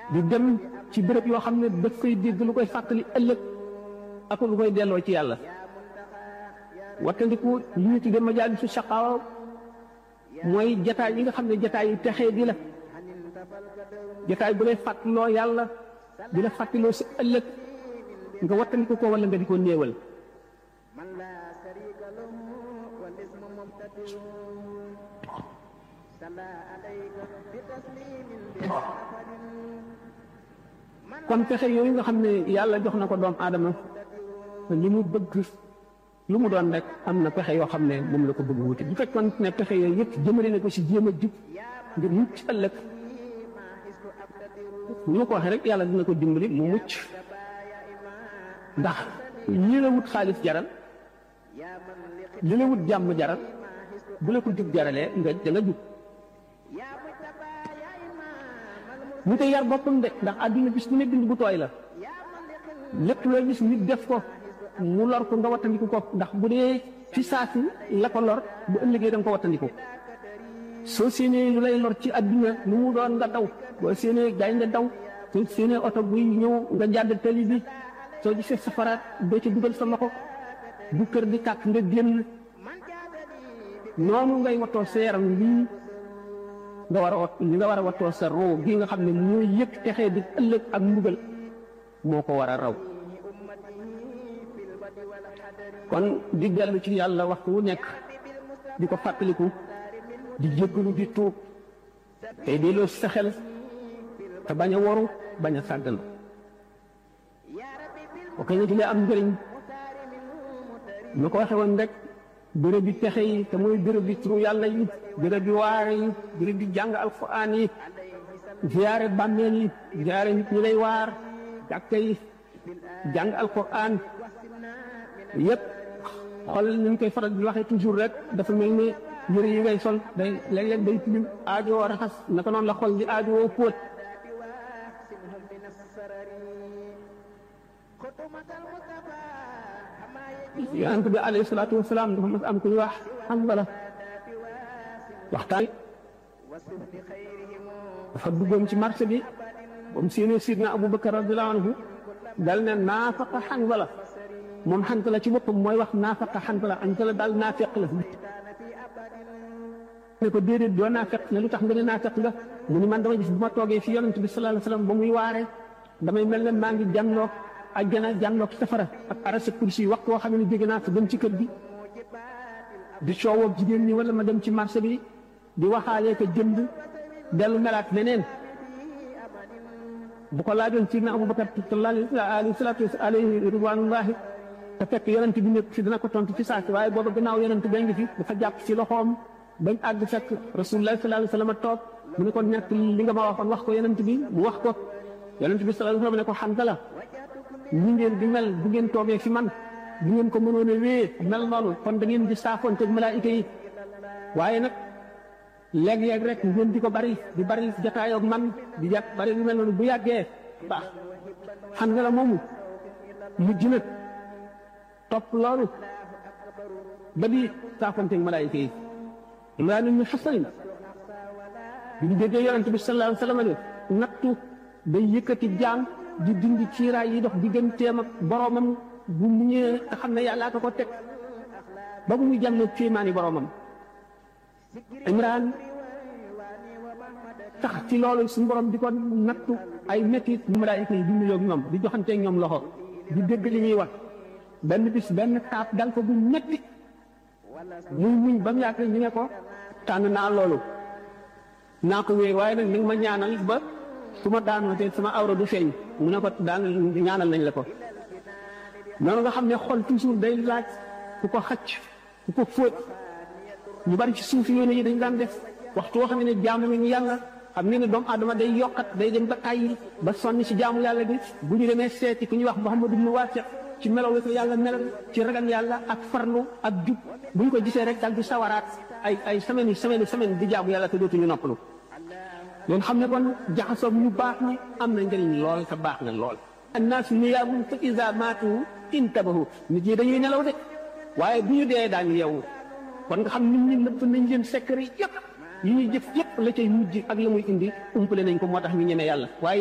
di dem ci béréb yoo xam ne daf koy dégg lu koy fàttali ëllëg ak lu koy delloo ci yàlla wattandiku li ñu tuddee majaalisu shaqaawa mooy jataay yi nga xam ne jataay yi texee di la jataay bu lay fàttaloo yàlla di la fàttaloo si ëllëg nga wattandiku ko wala nga di ko néewal kon pexe yooyu nga xam ne yàlla jox na ko doom aadama li mu bëgg lu mu doon rek am na pexe yoo xam ne moom la ko bëgg wuti bu fekkoon ne pexe yooyu yëpp jëmale na ko si jéem a jub ngir mucc ëllëg ni ma ko waxee rek yàlla dina ko dimbali mu mucc ndax li la wut xaalis jaral li la wut jàmm jaral bu la ko jub jaralee nga da nga jub mu te yar boppam de ndax àdduna bis bu ne bind bu tooy la lépp loo gis nit def ko mu lor ko nga wattandiku ko ndax bu dee fi saasi la ko lor bu ëllëgee da nga ko wattandiku soo séenee lu lay lor ci àdduna lu mu doon nga daw boo séenee gaynde daw soo séenee oto buy ñëw nga jàdd tali bi soo gisee safaraat doo ci dugal sa loxo bu kër di tàkk nga génn noonu ngay wattoo sa yaram lii nga war a wat li nga war a wattoo sa roo gi nga xam ne mooy yëg texee di ëllëg ak mbugal moo ko war a raw kon di dellu ci yàlla waxtu wu nekk di ko fàttaliku di jéggalu di tuub tey delloo sa xel te bañ a waru bañ a sàggan ok na ci lee am njëriñ ñu ko waxe woon rek béréb bi pexe yi te mooy béréb bi turu yàlla yi béréb bi waare yi béréb bi jàng alquran yi ziyaare bàmmeel yi ziyaare nit ñi lay waar jàkka yi jàng alquran yépp xool nañ koy faral di waxee toujours rek dafa mel ni yëre yi ngay sol day léeg-léeg day tilim aajo woo raxas naka noonu la xol di aajo woo póot yonent bi alayhi salaatu wasalaam dafa mas am ku ñu wax Hanzala waxtaan dafa duggoon ci marché bi ba mu séenee sidna Abubakar radiyallahu anhu dal ne naafaqa Hanzala moom Hanzala ci boppam mooy wax naafaqa Hanzala Hanzala daal naafeq la ne ko déedéet doo naafeq ne lu tax nga ne naafeq nga mu ni man dama gis bu ma toogee fi yonent bi sallallahu alayhi wasallam ba muy waare damay mel ne maa ngi jànloog àjjana jànloog safara ak arasa kursi wax koo xam ne jóge naa fa dem ci kër gi di coowoo jigéen ñi wala ma dem ci marché bi di waxaalee ko jënd dellu melaat leneen bu ko laajoon ci na Abubakar alayhi salaatu alayhi ridwanullahi te fekk yonent bi nekk fi dana ko tontu ci saasi waaye booba gannaaw yonent ba ngi fi dafa jàpp ci loxoom bañ àgg fekk rasulullah sallallahu alayhi wasallam toog mu ne ko nekk li nga ma waxoon wax ko yonent bi mu wax ko yonent bi sallallahu alayhi wasallam ne ko Hanzala ñi ngeen di mel bu ngeen toogee fi man bu ngeen ko mënoon a wée mel noonu kon da ngeen di saafoonteeg malaayika yi waaye nag léeg-léeg rek ngeen di ko bari di bari jataayoog man di jat bari lu mel noonu bu yàggee baax Hanzala moomu mujj nag topp loolu ba di saafoonteeg malaayika yi Imraan ibn Husayn bi ñu déggee yonent bi sallallahu alayhi wasallam ne nattu day yëkkati jaam di dindi ciiraay yi dox digganteem ak boromam bu mu ñëwee nga xam ne yàllaa ko ko teg ba bu muy jàmm kéemaani boromam Imraan tax ci loolu suñu borom di ko nattu ay métit ñu malaayika yi di nuyoo ak ñoom di joxanteeg ñoom loxo di dégg li ñuy wax benn bis benn taab dal ko bu metti muy muñ ba mu yàgg ñu ne ko tànn naa loolu naa ko wéy waaye nag ni nga ma ñaanal ba su ma daanoo te sama awra du feeñ mu ne ko daan ñaanal nañ la ko noonu nga xam ne xol toujours day laaj ku ko xacc ku ko fóot ñu bari ci suuf yoone yi dañ daan def waxtu woo xam ne jaamu ñu yàlla xam ne ne doomu aadama day yokkat day dem ba tàyyi ba sonn ci jaamu yàlla bi bu ñu demee seeti ku ñuy wax Muhammadu ibn Wasiq ci melaw wi ko yàlla melal ci ragal yàlla ak farlu ak jub bu ñu ko gisee rek dal di sawaraat ay ay semaine yi semaine semaine di jaamu yàlla te dootuñu noppalu loolu xam ne kon jaxasoo ñu baax ñi am na njëriñ lool te baax na lool annaasu niyaamun fa iza maatu intabahu nit ñi dañuy nelaw de waaye bu ñu dee daañu yeewu kon nga xam nit ñi nëpp nañ leen secret yëpp yi ñuy jëf yëpp la cay mujj ak la muy indi umpale nañ ko moo tax ñu ñeme yàlla waaye